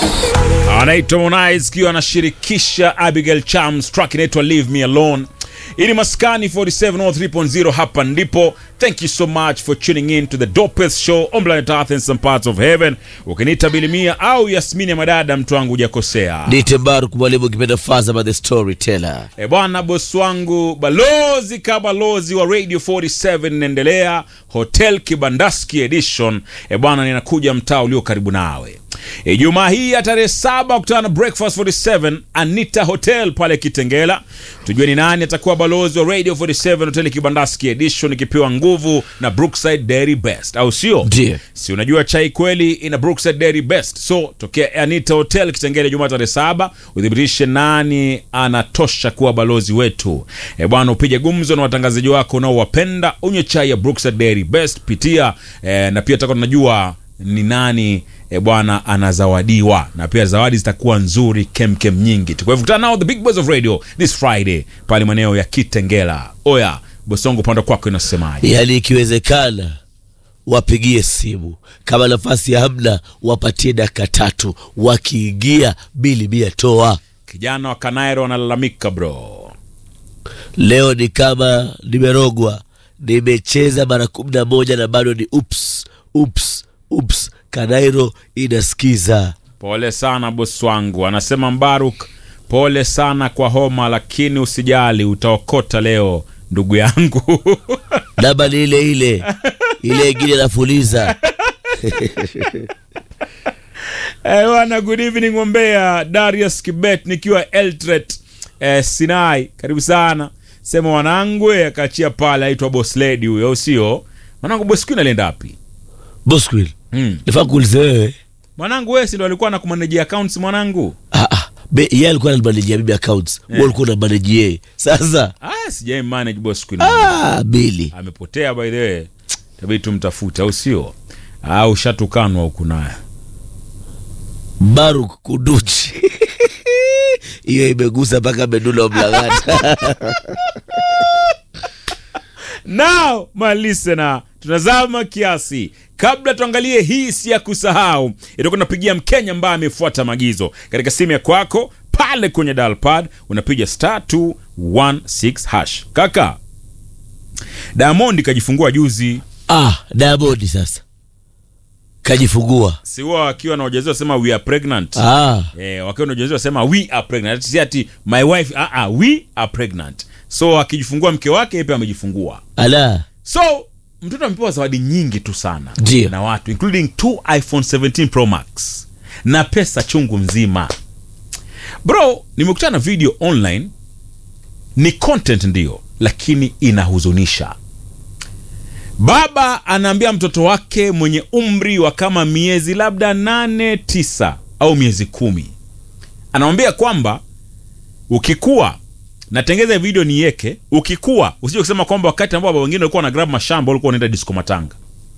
anaitwa Harmonize kiwa anashirikisha Abigail Chams, track inaitwa Leave Me Alone. Ili maskani 4703.0 hapa ndipo. Thank you so much for tuning in to the dopest show on planet Earth and some parts of heaven. Ukiniita Bilimia au Yasmini ya madada, mtu wangu hujakosea. Nite Mbaruk mwalimu ukipenda faza by the storyteller. E bwana, bosi wangu balozi ka balozi wa Radio 47 inaendelea Hotel Kibandaski Edition. E bwana, ninakuja mtaa ulio karibu nawe Ijumaa hii ya tarehe saba kutana na Breakfast 47 Anita Hotel pale Kitengela. Tujue ni nani atakuwa balozi wa Radio 47 Hotel Kibandaski Edition, ikipewa nguvu na Brookside Dairy Best, au sio? Ndiyo. si unajua chai kweli ina Brookside Dairy Best. So tokea Anita Hotel Kitengele Jumaa tarehe saba, uthibitishe nani anatosha kuwa balozi wetu. E bwana, upige gumzo na watangazaji wako unaowapenda, unywe chai ya Brookside Dairy Best, pitia e, na pia tutakuwa tunajua ni nani e bwana anazawadiwa, na pia zawadi zitakuwa nzuri kemkem nyingi tu. Kwa hivyo kutana nao the big boys of radio this Friday pale maeneo ya Kitengela. Oya Bosongo, upande kwako inasemaje? Yaani ikiwezekana wapigie simu, kama nafasi hamna, wapatie dakika tatu, wakiingia bili mia toa. Kijana wa Kanairo analalamika bro. Leo ni kama nimerogwa, nimecheza mara kumi na moja na bado ni ups ups ups. Kanairo inasikiza. Pole sana bosi wangu, anasema Mbaruk. Pole sana kwa homa, lakini usijali, utaokota leo ndugu yangu. Namba ni ile ile ile ingine nafuliza. Eh, bwana, good evening Mbeya. Darius Kibet nikiwa Eltret eh, Sinai, karibu sana. Sema wanangu, eh, akaachia pale, aitwa boss lady huyo, au sio? Mwanangu boss queen alienda wapi? Bosquil, Mm. nifaa kuuliza wewe. Mwanangu wewe si ndo alikuwa anakumanajia accounts mwanangu? Ah, ah, be- yeye alikuwa ananimanejia mimi accounts, wewe ulikuwa unamaneji yeye. Sasa Ah, sijai manage boss queen. ah, bili amepotea by the way, tabidi tumtafute, au sio? Au shatukanwa huku naye. Baruk Kunduchi hiyo imegusa mpaka medula mlangata. Now my listener, tunazama kiasi. Kabla tuangalie hii si ya kusahau, itakuwa napigia Mkenya ambaye amefuata maagizo katika simu ya kwako pale kwenye dial pad, unapiga star 216 hash. Kaka Diamond kajifungua juzi, Ah, Diamond sasa kajifungua. si huwa akiwa na ujauzito sema we are pregnant. Ah, Eh, wakiwa na ujauzito wasema we are pregnant. Si ati my wife, ah ah, we are pregnant. So akijifungua mke wake, yeye pia amejifungua. ala So mtoto amepewa zawadi nyingi tu sana Ndio. na watu including two iPhone 17 Pro Max na pesa chungu mzima. Bro, nimekutana na video online, ni content ndio, lakini inahuzunisha. Baba anaambia mtoto wake mwenye umri wa kama miezi labda nane tisa au miezi kumi, anamwambia kwamba ukikua natengeza video niweke, ukikua usije kusema kwamba wakati ambao baba wengine walikuwa na grab mashamba walikuwa wanaenda disco matanga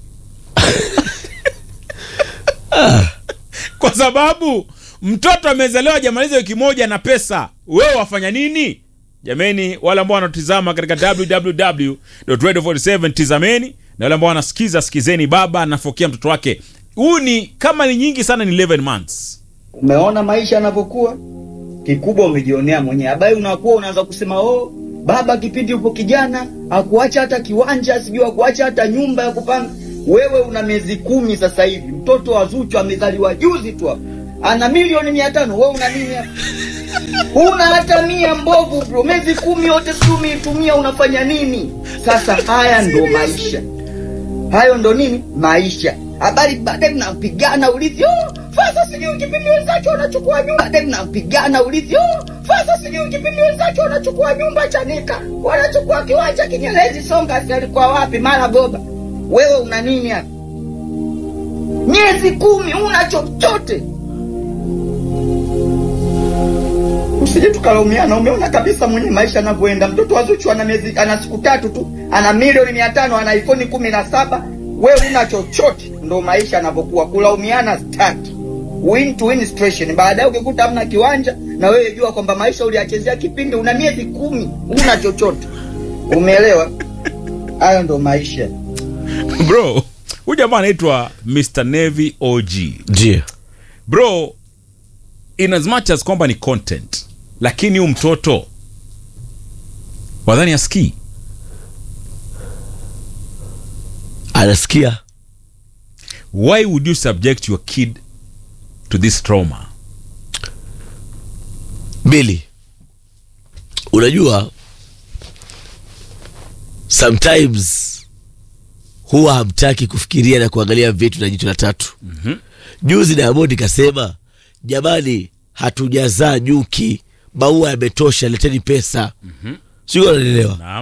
kwa sababu mtoto amezaliwa hajamaliza wiki moja na pesa, wewe wafanya nini? Jameni, wale ambao wanatizama katika www.radio47 tizameni, na wale ambao wanasikiza sikizeni. Baba anafokea mtoto wake, huyu ni kama ni nyingi sana, ni 11 months. Umeona maisha yanavyokuwa, kikubwa umejionea mwenyewe. Abai unakuwa unaanza kusema oh, baba kipindi upo kijana akuacha hata kiwanja, sijui akuacha hata nyumba ya kupanga. Wewe una miezi kumi sasa hivi, mtoto wa Zuchu amezaliwa juzi tu hapo, ana milioni mia tano. Wewe una nini hapa? Una hata mia mbovu bro, miezi kumi yote sijui umeitumia, unafanya nini? Sasa haya ndo maisha hayo ndo nini maisha habari baadaye mnapigana ulizi oh, fasa sijui kipindi wenzake wanachukua nyumba baadaye mnapigana ulizi oh, fasa sijui kipindi wenzake wanachukua nyumba chanika wanachukua kiwanja kinyelezi songa si alikuwa wapi mara boba wewe una nini hapa miezi kumi una chochote usije tukalaumiana umeona kabisa mwenye maisha anavyoenda mtoto wa Zuchu ana miezi ana siku tatu tu ana milioni mia tano ana iphone kumi na saba wewe una chochote ndo maisha yanavyokuwa kulaumiana staki win to win situation baadaye ukikuta hamna kiwanja na wewe jua kwamba maisha uliachezea kipindi una miezi kumi una chochote umeelewa hayo ndo maisha Bro, huyu jamaa anaitwa Mr Navy OG. ndio Bro, in as much as kwamba ni content lakini huyu mtoto wadhani askii anasikia why would you subject your kid to this trauma mbili unajua sometimes huwa hamtaki kufikiria na kuangalia vitu na jicho la tatu mm-hmm. juzi Diamond kasema jamani hatujazaa nyuki maua yametosha leteni pesa mm-hmm. sio unanielewa naam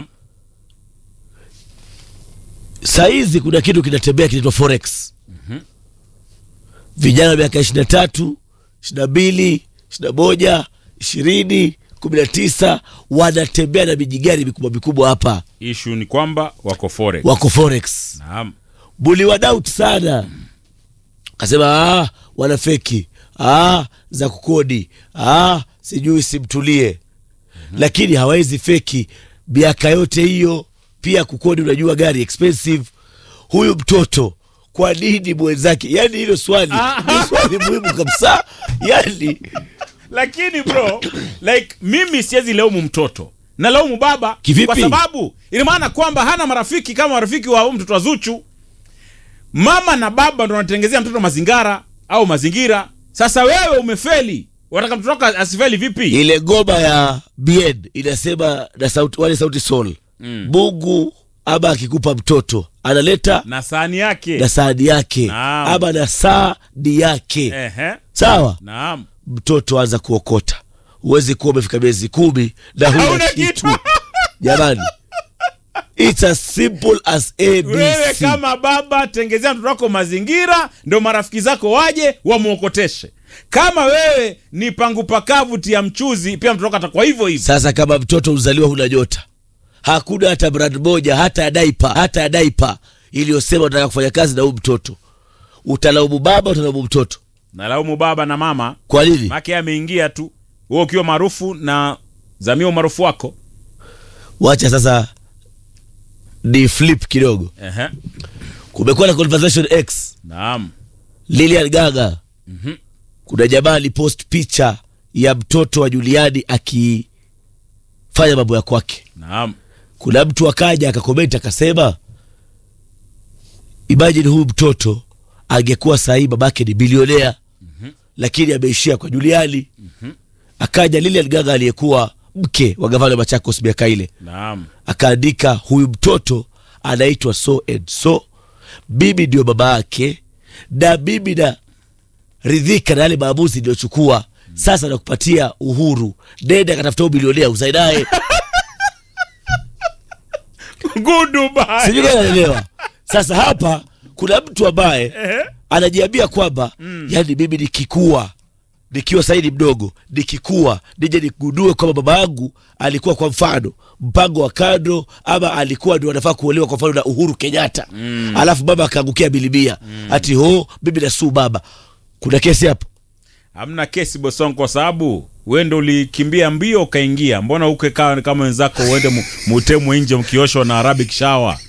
sahizi kuna kitu kinatembea kinaitwa forex mm-hmm. vijana wa miaka ishiri na tatu ishiri na mbili ishiri na moja ishirini kumi na tisa wanatembea na mijigari mikubwa mikubwa hapa ishu ni kwamba wako forex wako forex naam buliwa doubt sana kasema ah, wana feki ah, za kukodi ah, sijui simtulie mm-hmm. lakini hawawezi feki miaka yote hiyo pia kukodi unajua gari expensive huyu mtoto kwa nini mwenzake yani hilo swali ni swali muhimu kabisa yani lakini bro like mimi siwezi laumu mtoto na laumu baba Kivipi? kwa sababu ina maana kwamba hana marafiki kama marafiki wa huyu mtoto wa zuchu mama na baba ndo wanatengezea mtoto mazingara au mazingira sasa wewe umefeli wataka mtoto wako asifeli vipi ile ngoma ya bien inasema na sauti, wale sauti sol mm. mungu ama akikupa mtoto analeta na sahani yake na saadi yake Naam. ama na saadi yake Ehe. sawa naam mtoto anza kuokota huwezi kuwa umefika miezi kumi na huna Hauna kitu kitu. jamani It's as simple as wewe ABC. kama baba tengezea mtoto wako mazingira ndo marafiki zako waje wamwokoteshe kama wewe ni pangu pakavu tia mchuzi pia mtoto wako atakuwa hivyo hivyo Sasa kama mtoto uzaliwa huna nyota, hakuna hata brand moja hata ya daipa hata ya daipa iliyosema unataka kufanya kazi na huyu mtoto, utalaumu baba, utalaumu mtoto. nalaumu baba na mama Kwa nini? make ameingia tu wewe ukiwa maarufu na zamia umaarufu wako Wacha sasa ni flip kidogo. Ehe. Kumekuwa na conversation X naam Lilian Gaga kuna jamaa alipost picha ya mtoto wa Juliani akifanya mambo ya kwake. naam Kuna mtu akaja akakomenti akasema, imagine huyu mtoto angekuwa sahii babake ni bilionea lakini ameishia kwa Juliani. Akaja Lilian Gaga aliyekuwa mke wa gavana wa Machakos miaka ile naam akaandika huyu mtoto anaitwa so and so mimi ndio baba yake na mimi na ridhika na yale maamuzi niliyochukua sasa nakupatia uhuru nenda akatafuta huyu bilionea uzae naye Goodbye. sijui kama unaelewa sasa hapa kuna mtu ambaye anajiambia kwamba yani mimi nikikua nikiwa saidi mdogo nikikua nije nikugundue kwamba baba yangu alikuwa kwa mfano mpango wa kando ama alikuwa ndio anafaa kuolewa kwa mfano na uhuru kenyatta mm. alafu baba akaangukia bilimia mm. ati ho mimi nasuu baba kuna kesi hapo hamna kesi bosong kwa sababu wewe ndo ulikimbia mbio ukaingia mbona uke kaa kama wenzako uende mu- mutemwe nje mkioshwa na arabic shower